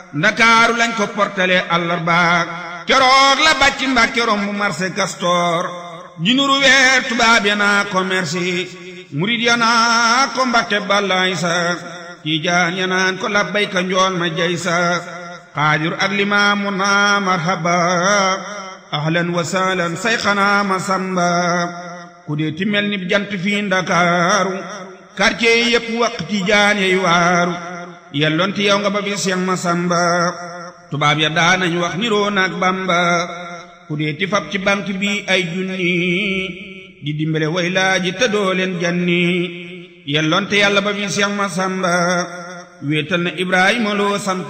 ndakaaru lañ ko portale àllarbaak keroog la bàcc mbàkke romb marché Castor ji nuru weer tubaab ya naa ko merci murid ya naa ko mbàkke bàllaay sa tiijaan ya naan ko labbayka njool ma jay sa xaadir ak limaamu naa marhaba ahlan wa sahlan sayxanaa ma samba ku dee ti mel ni jant fii ndakaaru quartier yi yëpp waq tiijaan yey waaru yelloonti yow nga ba fi Seex Masamba tubaab ya daanañ wax niroo naag Bamba ku dee ti fab ci banque bi ay junni di dimbale way laaji te doo leen janni yelloonte yàlla ba fi Seex Masamba wéetal na Ibrahima loo sant